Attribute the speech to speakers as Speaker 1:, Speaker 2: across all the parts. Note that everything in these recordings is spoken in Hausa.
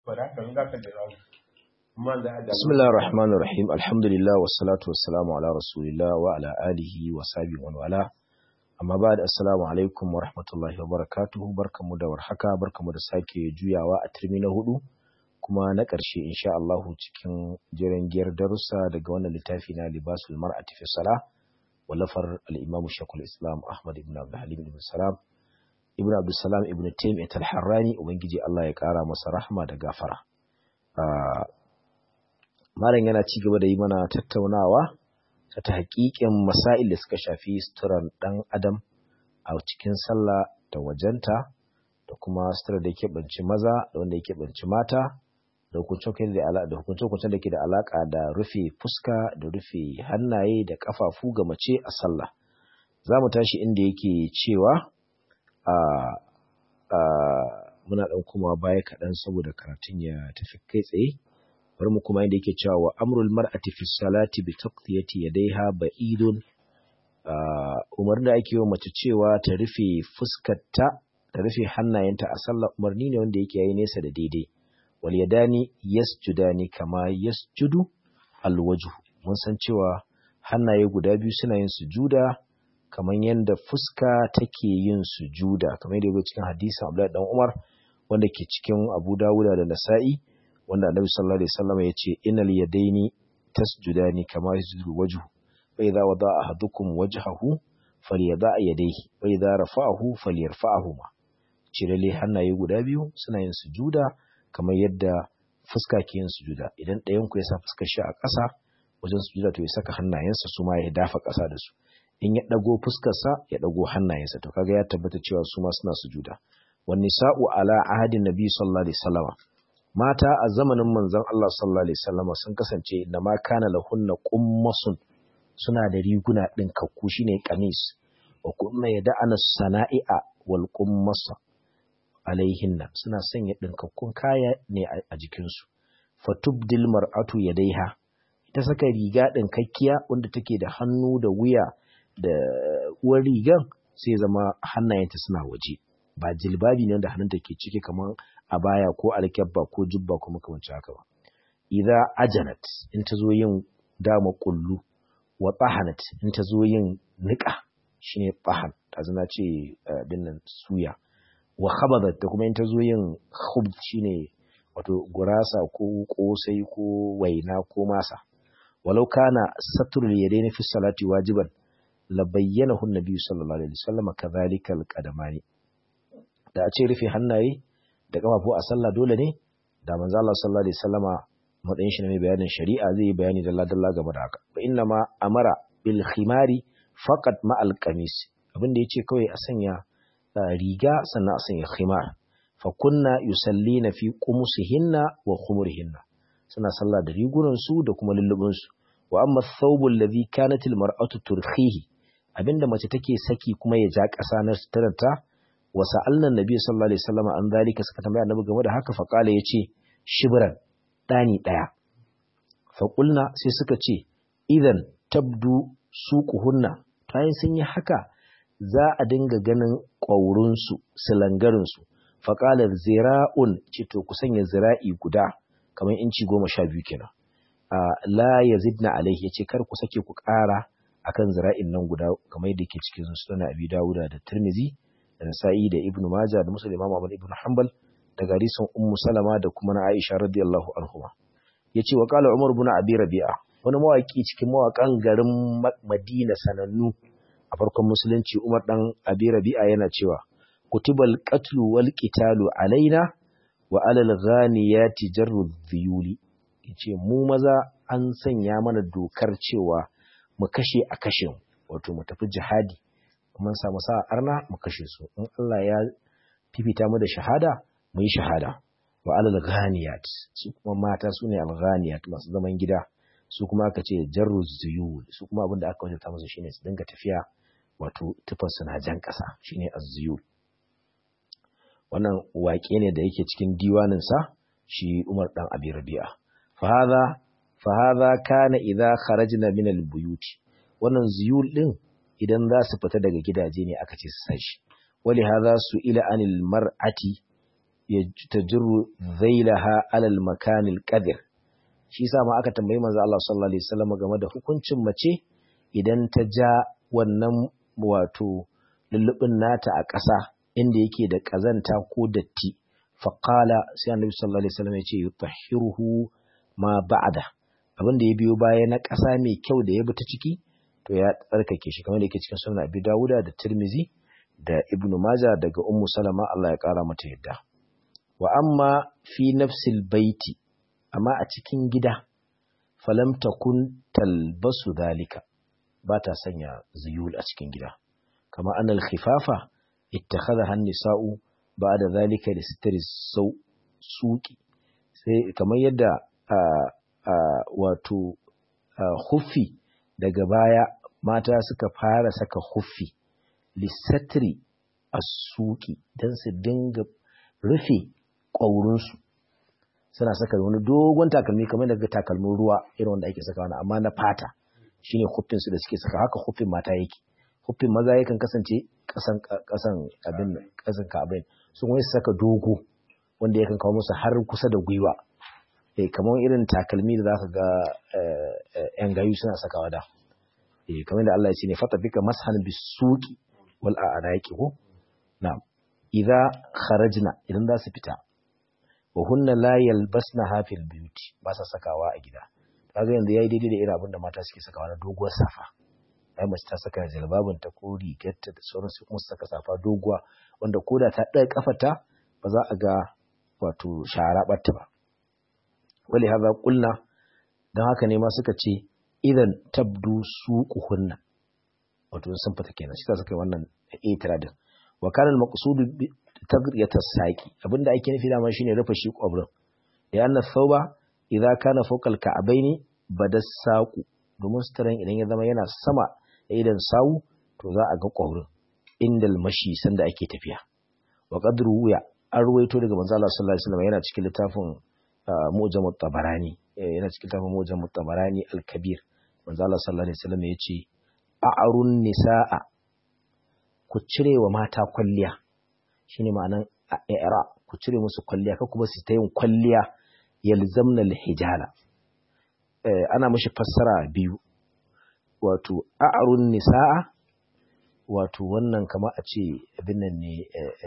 Speaker 1: Bismillahir Rahmanir Rahim Alhamdulillah wassalatu wassalamu ala Rasulillah wa ala alihi wa sahbihi wa wala amma ba da assalamu alaikum wa rahmatullahi wa barakatuhu barkamu da warhaka barkamu da sake juyawa a turmi na hudu kuma na ƙarshe insha Allah cikin jiran giyar darussa daga wannan littafi na libasul mar'ati fi salah wallafar al-Imam Shaykhul Islam Ahmad ibn Abdul Halim ibn Salam ibn Abdul Salam ibn Taymiyyah al-Harrani ubangiji Allah ya kara masa rahma da gafara Malam yana ci gaba da yi mana tattaunawa ta ta haƙiƙin masail da suka shafi suturan ɗan adam a cikin sallah da wajenta da kuma sutura da yake banci maza da wanda yake banci mata da hukuncin da ke da alaƙa da rufe fuska da rufe hannaye da ƙafafu ga mace a sallah za mu tashi inda yake cewa a muna ɗan kuma baya kaɗan saboda karatun ya tafi kai tsaye bari mu kuma inda yake cewa wa amrul mar'ati fi salati bi taqdiyati yadayha ba'idun umarni da ake yi wa mace cewa ta rufe fuskarta ta rufe hannayenta a sallah umarni ne wanda yake yayi nesa da daidai wal yadani yasjudani kama yasjudu alwajhu mun san cewa hannaye guda biyu suna yin sujuda kamar yadda fuska take yin sujuda kamar yadda yake cikin hadisin Abdullahi dan Umar wanda ke cikin Abu Dawud da Nasa'i wanda Annabi sallallahu alaihi wasallam ya ce innal yadaini tasjudani kama yasjudu wajhu fa idza wada'a ahadukum wajhahu falyada' yadayhi wa idza rafa'ahu falyarfa'ahuma cirale hannaye guda biyu suna yin sujuda kamar yadda fuska ke yin sujuda idan ɗayan ku ya sa fuskar shi a ƙasa wajen sujuda to ya saka hannayensa su ma ya dafa ƙasa da su in ya ɗago fuskarsa ya ɗago hannayensa to kaga ya tabbata cewa su ma suna sujuda wan nisa'u ala ahadin nabi sallallahu alaihi wasallam mata a zamanin manzon Allah sallallahu alaihi wasallam sun kasance da ma kana lahunna qummasun suna da riguna ɗin kakku shine kamis wa kuma yada'ana sana'i'a wal qummasa alaihinna suna sanya ɗinkakkun kaya ne a jikinsu fatubdil mar'atu yadaiha ita saka riga ɗinkakkiya wanda take da hannu da wuya da uwar rigan sai zama hannayenta suna waje ba jilbabi ne wanda hannunta ke ciki kamar a baya ko alkyabba ko jubba ko makamancin haka ba idza ajanat in ta zo yin dama kullu wa tahanat in ta zo yin niƙa shine tahan ta zana ce binnan suya wa khabadat da kuma in ta zo yin khubz shine wato gurasa ko kosai ko waina ko masa walau kana satrul yadaini fi salati wajiban la bayyanahu an-nabi sallallahu alaihi wasallam kadhalika al-qadamani da a ce rufe hannaye da kafafu a sallah dole ne da manzo Allah sallallahu alaihi wasallama matsayin shi ne mai bayanin shari'a zai yi bayani dalla dalla game da haka fa inna ma amara bil khimari faqat ma al-qamis abin da yace kawai a sanya riga sannan a sanya khimar fa kunna yusallina fi qumusihinna wa khumurihinna suna sallah da rigunan su da kuma lullubin su wa amma thawbu alladhi kanat almar'atu turkhihi abinda mace take saki kuma ya ja ƙasa na sutarta wa sa'alna nabi sallallahu alaihi wasallam an zalika suka tambaya annabi game da haka fa kala yace shibran dani daya fa qulna sai suka ce idan tabdu suquhunna tayin sun yi haka za a dinga ganin ƙwaurinsu, silangarinsu, faƙalar zira'un ce to ku sanya zira'i guda, kamar inci goma sha biyu kenan. La ya zidna alaihi ya ce kar ku sake ku ƙara akan zira'in nan guda kamar yadda ke cikin sunan Abi Dawuda da Tirmizi da Nasa'i da Ibn Majah da Muslim Imam Ahmad ibn Hanbal da garisun Ummu Salama da kuma na Aisha radiyallahu anhuma. Yace wa qala Umar ibn Abi Rabi'a wani mawaki cikin mawakan garin Madina sanannu a farkon musulunci Umar dan Abi Rabi'a yana cewa kutubal qatlu wal qitalu alaina wa alal ghaniyati jarru dhiyuli yace mu maza an sanya mana dokar cewa mu kashe a kashe wato mu tafi jihadi mun samu sa arna mu kashe su in Allah ya fifita mu da shahada mu yi shahada wa alal ghaniyat su kuma mata su ne al ghaniyat masu zaman gida su kuma aka ce jarru dhiyul su kuma abin da aka wajata musu shine su dinga tafiya wato tufarsu na jan ƙasa shine azziyul wannan waƙe ne da yake cikin diwaninsa shi Umar dan Abi Rabi'a fa hadha fa hadha kana idza kharajna min al-buyut wannan ziyul din idan za su fita daga gidaje ne aka ce su sashi wali hadha su ila anil mar'ati tajru dhailaha ala al-makan al-qadir shi yasa ma aka tambayi manzo Allah sallallahu alaihi wasallam game da hukuncin mace idan ta ja wannan wato lullubin nata a ƙasa inda yake da ƙazanta ko datti faqala sai annabi sallallahu alaihi wasallam ya ce yutahhiruhu ma ba'da abin da ya biyo baya na ƙasa mai kyau da ya bi ta ciki to ya tsarkake shi kamar da yake cikin sunan Abi Dawuda da Tirmizi da Ibn Majah daga Ummu Salama Allah ya ƙara mata yadda wa amma fi nafsil baiti amma a cikin gida falam takun talbasu dalika ba ta sanya zuyul a cikin gida kama annal khifafa ittakhadha an-nisa'u ba'da zalika li sitri suqi sai kamar yadda wato huffi daga baya mata suka fara saka huffi lissatri as-suqi dan su dinga rufe ƙwaurinsu suna saka wani dogon takalmi kamar daga takalmin ruwa irin wanda ake saka wani amma na fata shine huffin su da suke saka haka huffin mata yake huffin maza yakan kasance kasan kasan abin kasan kabin sun wai su saka dogo wanda yakan kawo musu har kusa da gwiwa eh kamar irin takalmi da zaka ga yan gayu suna sakawa da eh kamar da Allah ya ce ne fata bika mashan bisuqi wal a'raqi ko na'am idza kharajna idan za su fita wa hunna la yalbasna fil beauty ba sa sakawa a gida kaga yanzu yayi daidai da irin abin da mata suke sakawa na doguwar safa ai mace ta saka jalbabin ta ko rigarta da sauran su kuma su saka safa doguwa wanda koda ta ɗaga kafarta ba za a ga wato shara batta ba wali haza kulna dan haka ne ma suka ce idan tabdu suquhunna wato sun fita kenan shi ta saka wannan itiradin wa kana al-maqsud tagriyat as-saqi abinda ake nufi dama shine rufe shi kwabrin ya anna thawba idza kana fawqa al-ka'bayn badas saqu domin suturan idan ya zama yana sama da idan sawu to za a ga kwabrin indal mashi sanda ake tafiya wa qadru ya an ruwaito daga manzo Allah sallallahu alaihi wasallam yana cikin littafin Mu'jam at-Tabarani yana cikin littafin Mu'jam at-Tabarani al-Kabir manzo Allah sallallahu alaihi wasallam yace a'arun nisaa ku cire wa mata kwalliya shine ma'anan i'ra ku cire musu kwalliya ka kuma su ta yin kwalliya yalzamna al-hijala eh ana mishi fassara biyu wato a'arun nisaa wato wannan kama a ce abin nan ne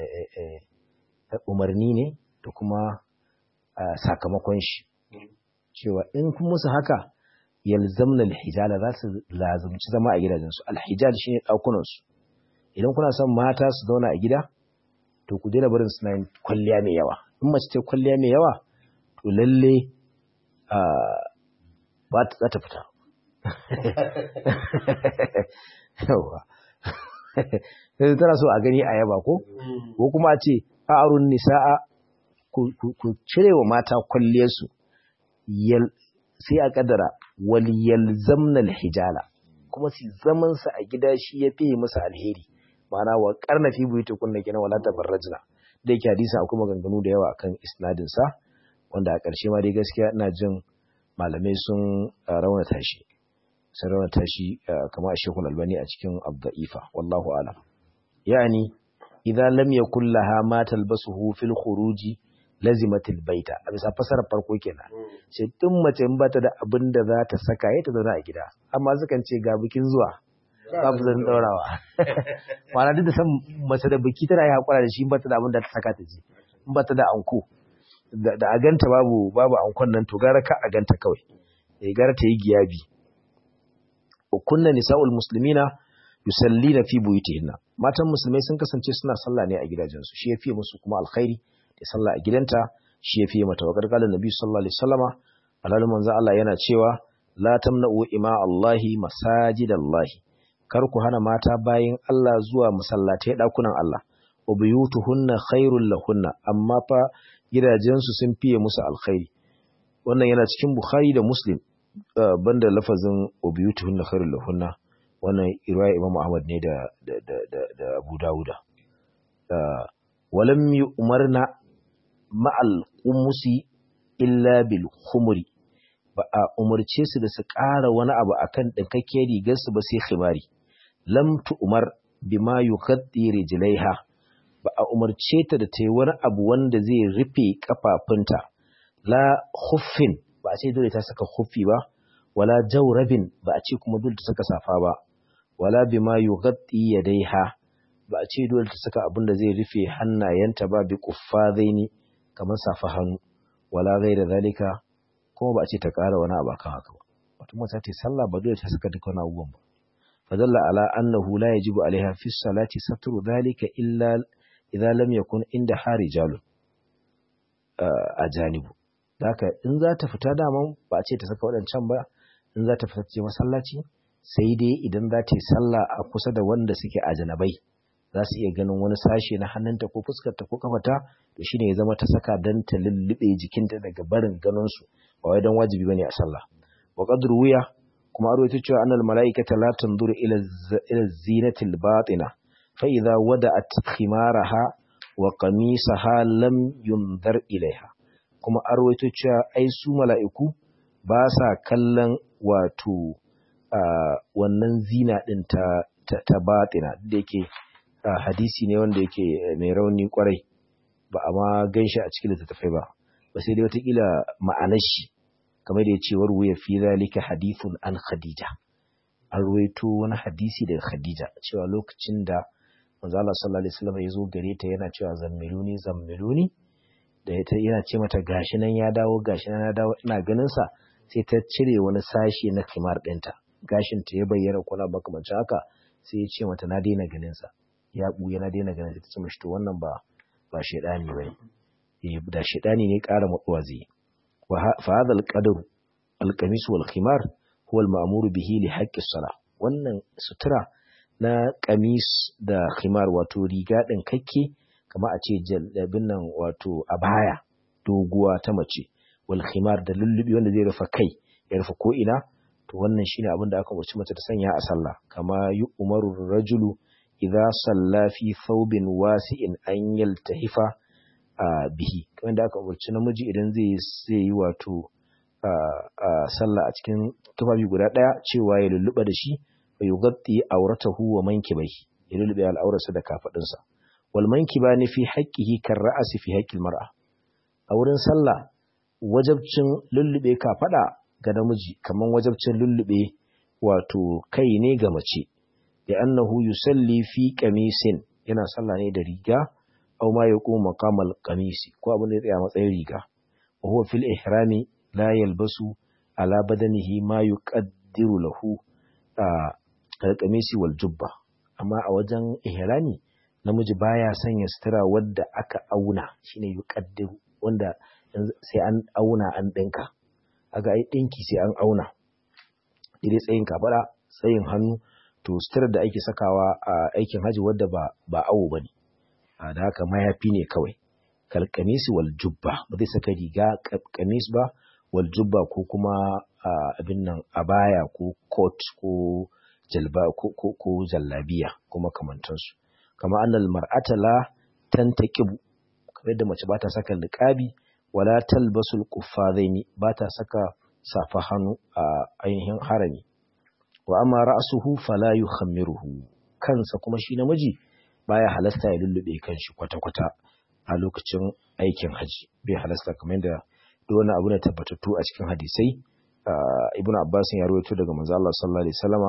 Speaker 1: umarni ne da kuma sakamakon shi cewa in kun musu haka yalzamna al-hijala za su lazumci zama a gidajensu al-hijal shine ɗakunansu idan kuna son mata su zauna a gida to ku daina barin suna yin kwalliya mai yawa in mace ta kwalliya mai yawa to lalle ba ta za ta fita yawa sai tana so a gani a yaba ko ko kuma a ce a'arun nisa'a ku cire wa mata kwalliyarsu sai a kadara wal yalzamna hijala kuma su zaman sa a gida shi ya fiye musu alheri ma'ana wa karna fi buyuti kunna kina wala tabarrajna da yake hadisin akwai maganganu da yawa akan isnadin sa wanda a ƙarshe ma dai gaskiya ina jin malamai sun raunata shi sun raunata shi kamar a Sheikhul Albani a cikin Abda'ifa wallahu a'lam yani idan lam yakul laha ma talbasuhu fil khuruji lazimatil baita a bisa fasarar farko kenan sai tun mace in bata da abin da za ta saka ya ta zauna a gida amma sukan ce ga bikin zuwa babu zan daurawa ma'ana duk da san mace da biki tana yi hakura da shi in bata da abin da ta saka ta je in bata da anko da a ganta babu babu ankon nan to gara ka a ganta kawai eh gara ta yi giyabi kunna nisa'ul muslimina yusallina fi buyutihinna matan musulmai sun kasance suna sallah ne a gidajensu shi yafi musu kuma alkhairi da sallah a gidanta shi yafi mata wa gargalan nabi sallallahu alaihi wasallama alalun manzo Allah yana cewa la tamna'u ima Allahi masajidallahi kar ku hana mata bayin Allah zuwa masallatai dakunan Allah wa buyutuhunna khairul lahunna amma fa gidajensu sun fiye musu alkhairi wannan yana cikin Bukhari da Muslim banda lafazin wa buyutuhunna khairul lahunna wannan riwaya Imam Ahmad ne da da da da Abu Dawuda walam yu'marna ma'al qumusi illa bil khumri ba a umarce su da su ƙara wani abu akan dinkakke rigar su ba sai khimari lam tu'mar bima yukhaddi rijlaiha ba a umarce ta da ta yi wani abu wanda zai rufe kafafunta la huffin ba a ce dole ta saka huffi ba wala jawrabin ba a ce kuma dole ta saka safa ba wala bima yughatti yadaiha ba a ce dole ta saka abin da zai rufe hannayenta ba bi quffazaini kamar safa hannu wala ghaira zalika kuma ba a ce ta ƙara wani abu akan haka ba wato mata ta sallah ba dole ta saka duka wani abubuwan ba fadalla ala annahu la yajibu alaiha fi salati satru dhalika illa idza lam yakun inda harijalun a janibu haka in za ta fita daman ba a ce ta saka waɗancan ba in za ta fita ce masallaci sai dai idan za ta yi sallah a kusa da wanda suke a janabai za su iya ganin wani sashe na hannunta ko fuskarta ko kafata to shine ya zama ta saka dan ta lullube jikinta daga barin ganin su ba wai dan wajibi bane a sallah wa qadru wuya kuma aro ita cewa annal malaikata la tanzuru ila ila zinatil batina fa idza wada'at khimaraha wa qamisaha lam yunzar ilaiha kuma arwaito cewa ai su mala'iku ba sa kallon wato wannan zina ɗin ta, ta, ta batina da yake hadisi ne wanda yake mai rauni kwarai ba a ma gan shi a cikin littattafai ba ba sai dai watakila ma'anar shi kamar da ya ce warwaya fi zalika hadithun an khadija an ruwaito wani hadisi daga khadija cewa lokacin da manzo Allah sallallahu alaihi wasallam ya zo gare ta yana cewa zammiluni zammiluni da yana ce mata gashi nan ya dawo gashi nan ya dawo ina ganin sa sai ta cire wani sashi na kimar ɗinta gashin ta ya bayyana kula makamancin haka sai ya ce mata na daina ganin sa ya buya na daina ganin sa ta ce mishi to wannan ba ba shedani bane eh da shedani ne ƙara matsuwa zai wa fa hadha al-qadr al-qamis wal khimar huwa al-ma'mur bihi li haqqi as wannan sutura na kamis da khimar wato riga ɗin kakke kama a ce jalabin nan wato a baya doguwa ta mace wal khimar da lullubi wanda zai rufe kai ya rufe ko ina to wannan shine abin da aka umarci mace ta sanya a sallah kama yi umaru rajulu idza salla fi thawbin wasi'in an yaltahifa bihi kamar da aka umarci namiji idan zai zai yi wato sallah a cikin tufafi guda daya cewa ya lulluba da shi wa yughatti auratahu wa mankibaihi ya lullube al'aurarsa da kafadinsa wal mankibani fi haqqihi kar ra'si fi haqqil mar'a a wurin sallah wajabcin lullube kafada ga namiji kaman wajabcin lullube wato kai ne ga mace da annahu yusalli fi qamisin yana sallah ne da riga aw ma yaqum maqamal qamisi ko abin da ya tsaya matsayin riga wa huwa fil ihrami la yalbasu ala badanihi ma yuqaddiru lahu al-qamisi wal jubba amma a wajen ihrami namiji baya sanya sutura wadda aka auna shine yuqaddiru wanda sai an auna an dinka aga ai dinki sai an auna idai tsayin kafada tsayin hannu to suturar da ake sakawa a aikin haji wadda ba ba awo bane da haka mayafi ne kawai kal qamisi wal jubba ba zai saka riga kamis ba wal jubba ko kuma abin nan abaya ko coat ko jalba ko ko, ko jallabiya kuma kamantansu kama annal mar'ata la tantaqibu kamar yadda mace ba ta saka niqabi wala talbasul quffazaini ba ta saka safa hannu a ainihin harami wa amma ra'suhu fala yukhammiruhu kansa kuma shi namiji baya halasta ya lullube kanshi kwata-kwata a lokacin aikin haji bai halasta kamar yadda duk wani abu ne tabbatattu a cikin hadisai ibnu abbas ya rawaito daga manzo Allah sallallahu alaihi wasallama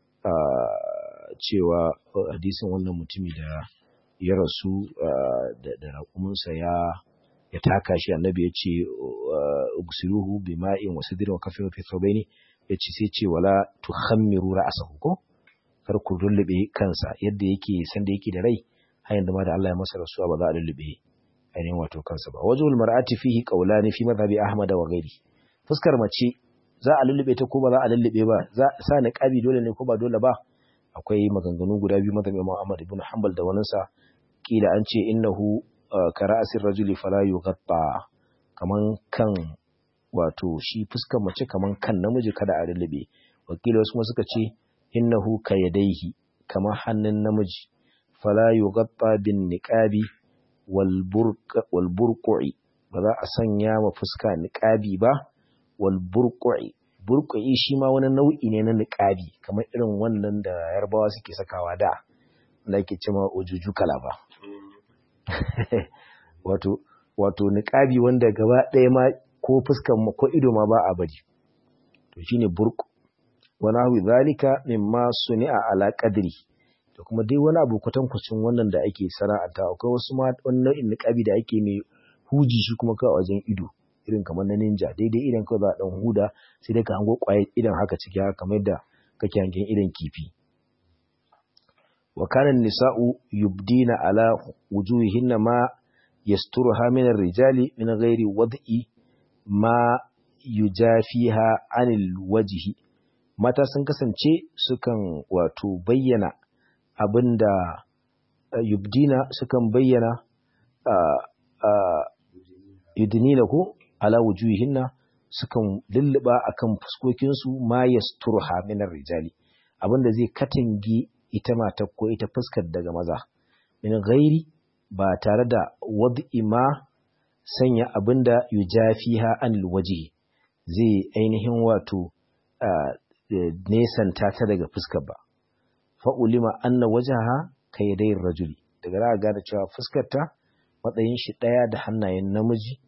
Speaker 1: cewa hadisin wannan mutumi da ya rasu da raƙuminsa ya ya taka shi annabi ya ce ugsiruhu bima'in wa sidrin wa kafin fi thawbaini ya ce sai ce wala tukhammiru ra'sahu ko kar ku lullube kansa yadda yake san da yake da rai har yanzu ma da Allah ya masa rasuwa ba za a lullube ainihin wato kansa ba wajhul mar'ati fihi qawlani fi madhhabi ahmad wa ghairi fuskar mace za a lullube ta ko ba za a lullube ba za sa niqabi dole ne ko ba dole ba akwai maganganu guda biyu madhhabi Imam Ahmad ibn Hanbal da waninsa kila an ce innahu kara'asir rajuli fala yughatta kaman kan wato shi fuskar mace kaman kan namiji kada a lullube wakili wasu suka ce innahu kayadaihi kaman hannun namiji fala yughatta bin niqabi wal burqa wal burqi ba za a sanya ma fuska niqabi ba wal burqi burqi shi ma wani nau'i ne na niqabi kamar irin wannan da yarbawa suke sakawa da da ake cewa ujuju kalaba wato wato niqabi wanda gaba ɗaya ma ko fuskan ko ido ma ba a bari to shine burq wa nahwi zalika mimma suni'a ala qadri da kuma dai wani abu kwatankwacin wannan da ake sana'anta akwai wasu ma wani nau'in niqabi da ake mai huji shi kuma kawai wajen ido irin kamar na ninja daidai idan kawai za a dan huda sai dai ka hango kwaye idan haka ciki haka kamar yadda kake hangen idan kifi wa kana nisa'u yubdina ala wujuhihinna ma yasturuha min ar-rijali min ghairi wad'i ma yujafiha anil wajhi mata sun kasance sukan wato bayyana abinda yubdina sukan bayyana yudnina ko ala wujuhihinna sukan lulluba akan fuskokinsu ma yasturha min rijali abinda zai katange ita matar ko ita fuskar daga maza min ghairi ba tare da wad'i ma sanya abinda yujafiha anil wajhi zai ainihin wato nesanta ta daga fuskar ba fa'ulima anna wajaha kaydai rajuli daga za gane cewa fuskarta matsayin shi ɗaya da hannayen namiji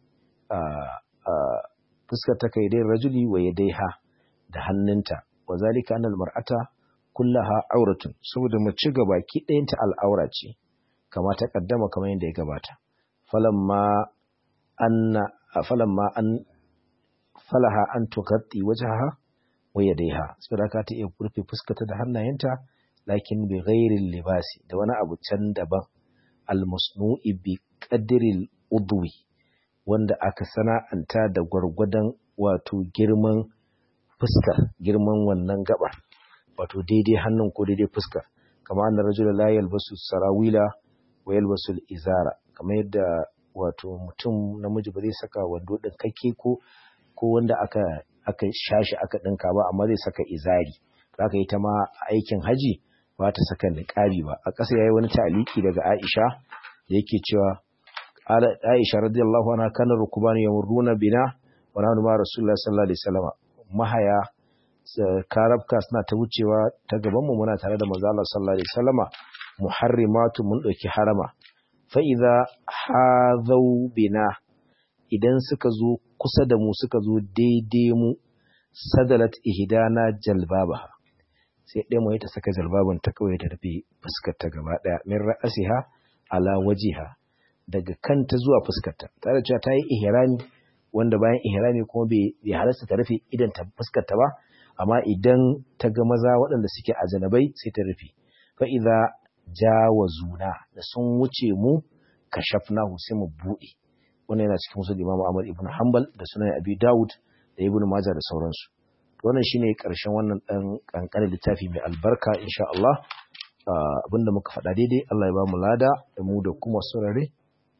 Speaker 1: fuskar ta kai dai rajuli wa yadaiha da hannunta wa zalika annal mar'ata kullaha auratun saboda mace gaba ki ɗayanta al'aura ce kama ta kaddama kamar yadda ya gabata falamma anna falamma an falaha an tughatti wajhaha wa yadaiha saboda ka ta iya rufe fuskarta da hannayenta lakin bi ghairi libasi da wani abu can daban al-masnu'i bi qadril udwi wanda aka sana'anta da gwargwadon wato girman fuskar girman wannan gabar wato daidai hannun ko daidai fuskar kamar annar rajula la yalbasu sarawila wa yalbasu izara kamar yadda wato mutum namiji ba zai saka wando din kake ko ko wanda aka aka shashi aka dinka ba amma zai saka izari zaka yi ta ma aikin haji ba ta saka niqabi ba a ƙasa yayi wani ta'aliki daga Aisha yake cewa Aisha radiyallahu anha kana rukubani yamurruna bina wa nahnu ma Rasulullah sallallahu alaihi wasallam mahaya karabka suna ta wucewa ta gaban mu muna tare da manzo Allah sallallahu alaihi wasallama muharrimatu mun dauki harama fa idza hadau bina idan suka zo kusa da mu suka zo daidai mu sadalat ihdana jalbabaha sai ɗaya mu ta saka jalbaban ta kawai ta rufe fuskar ta gaba daya min ra'asiha ala wajiha daga kanta zuwa fuskarta tare da cewa ta yi ihrami wanda bayan ihrami kuma bai halasta ta rufe idan ta fuskarta ba amma idan ta ga maza waɗanda suke a janabai sai ta rufe fa idza jawazuna da sun wuce mu kashafnahu sai mu buɗe wannan yana cikin musul Imam Ahmad ibn Hanbal da sunan Abi Dawud da Ibn Majah da sauransu wannan shine karshen wannan dan kankanin littafi mai albarka insha Allah abinda muka faɗa daidai Allah ya ba mu lada da mu da kuma surare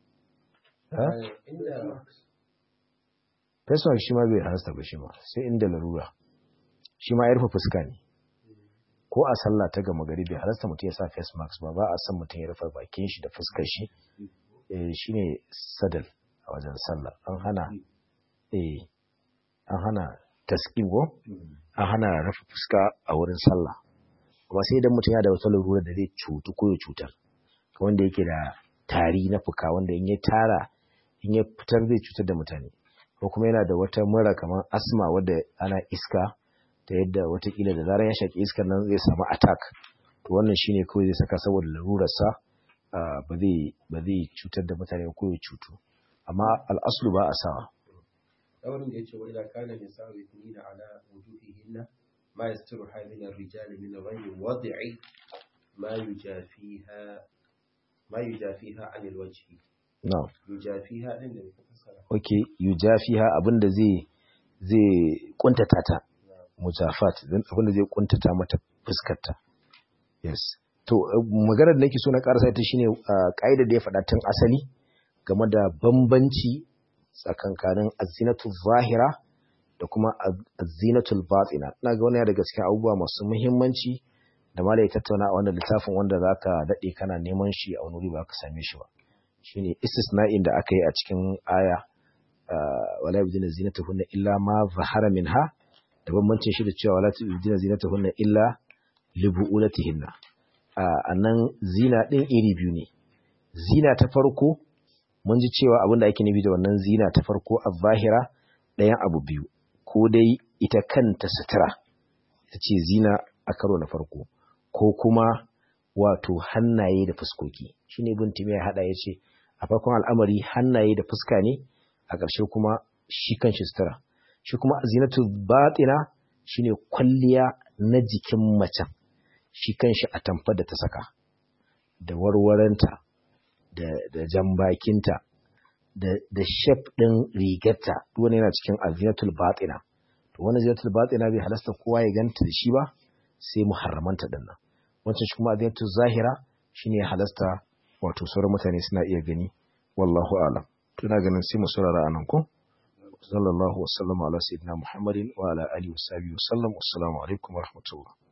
Speaker 1: face mask shi ma bai halasta ba shi ma sai inda larura shi ma ya rufe fuska ne ko a sallah ta gama gari bai halasta mutum ya sa face mask ba ba a san mutum ya rufe bakin shi da fuskar shi shi ne sadal a wajen sallah an hana eh an hana tasqim ko an hana rufe fuska a wurin sallah kuma sai idan mutum ya da wata larura da zai cutu ko ya cutar wanda yake da tari na fuka wanda in ya tara in ya fitar zai cutar da mutane ko kuma yana da wata mura kamar asma wadda ana iska ta yadda watakila da zarar ya shaƙi iskar nan zai samu attack to wannan shine kawai zai saka saboda larurarsa ba zai ba zai cutar da mutane ko ya cutu amma al'aslu ba a sawa
Speaker 2: daurin da yace wa ila kana nisa'u yathnina ala wujuhihinna ma yastiru hadhihi ar-rijali min ghayri wad'i ma yujafiha ma yujafiha 'anil wajhi
Speaker 1: na'am
Speaker 2: yujafiha din da ka fassara
Speaker 1: okay yujafiha abinda zai zai kuntata ta mujafat dan abinda zai kuntata mata fuskarta yes to maganar da nake so na karasa ita shine kaida da ya faɗa tun asali game da bambanci tsakankanin azinatul zahira da kuma azinatul batina ina ga wannan daga cikin abubuwa masu muhimmanci da malai tattauna a wannan littafin wanda zaka dade kana neman shi a wani wuri ba ka same shi ba shine istisna'in da aka yi a cikin aya wala yubdina zinatahunna illa ma zahara minha da bambancin shi da cewa wala yubdina zinatahunna illa li bu'ulatihinna a nan zina din iri biyu ne zina ta farko mun ji cewa abin da ake nufi da wannan zina ta farko a zahira ɗayan abu biyu ko dai ita kanta sutura ita ce zina a karo na farko ko kuma wato hannaye da fuskoki shi ne bin ya haɗa ya ce a farkon al'amari hannaye da fuska ne a ƙarshe kuma shi kan shi sutura shi kuma zinatu batina shi ne kwalliya na jikin macen shi kan shi a tamfar da ta saka da warwaranta da jambakinta da shef ɗin rigarta wani yana cikin azinatul batina to wani azinatul batina bai halasta kowa ya ganta da shi ba sai muharramanta din nan wancan shi kuma azinatul zahira shine halasta wato sauran mutane suna iya gani wallahu alam tuna ganin sai mu saurara anan ko sallallahu wasallam ala sayyidina muhammadin wa ala alihi wa sahbihi wa sallam assalamu alaikum wa rahmatullah